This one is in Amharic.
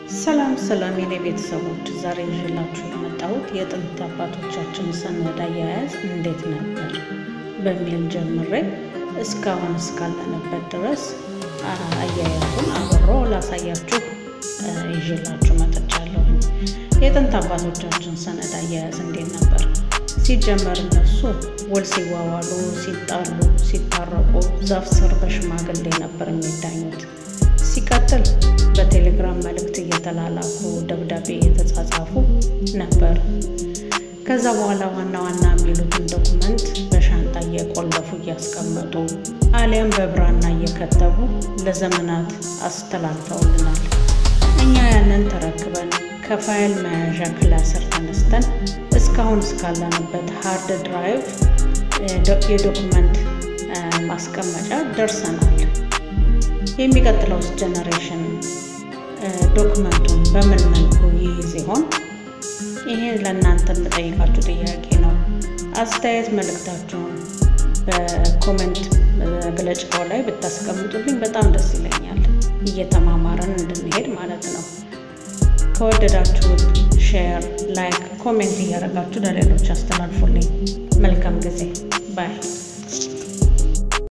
ሰላም ሰላም የኔ ቤተሰቦች፣ ዛሬ ይዤላችሁ የመጣሁት የጥንት አባቶቻችን ሰነድ አያያዝ እንዴት ነበር በሚል ጀምሬ እስካሁን እስካለንበት ድረስ አያያዙን አብሮ ላሳያችሁ ይዤላችሁ መጥቻለሁ። የጥንት አባቶቻችን ሰነድ አያያዝ እንዴት ነበር? ሲጀመር እነሱ ውል ሲዋዋሉ፣ ሲጣሉ፣ ሲታረቁ ዛፍ ስር በሽማግሌ ነበር የሚዳኙት። ሲቀጥል በቴሌግራም መልእክት እየተላላኩ ደብዳቤ እየተጻጻፉ ነበር። ከዛ በኋላ ዋና ዋና የሚሉትን ዶኩመንት በሻንጣ እየቆለፉ እያስቀመጡ አሊያም በብራና እየከተቡ ለዘመናት አስተላልፈውልናል። እኛ ያንን ተረክበን ከፋይል መያዣ ክላስር ተነስተን እስካሁን እስካለንበት ሃርድ ድራይቭ የዶኩመንት ማስቀመጫ ደርሰናል። የሚቀጥለውስ ጀነሬሽን ዶክመንቱን በምን መልኩ ይይዝ ይሆን? ይሄ ለእናንተ የምጠይቃችሁ ጥያቄ ነው። አስተያየት መልእክታችሁን በኮሜንት መግለጫው ላይ ብታስቀምጡልኝ በጣም ደስ ይለኛል፣ እየተማማረን እንድንሄድ ማለት ነው። ከወደዳችሁት ሼር፣ ላይክ፣ ኮሜንት እያደረጋችሁ ለሌሎች አስተላልፉልኝ። መልካም ጊዜ ባይ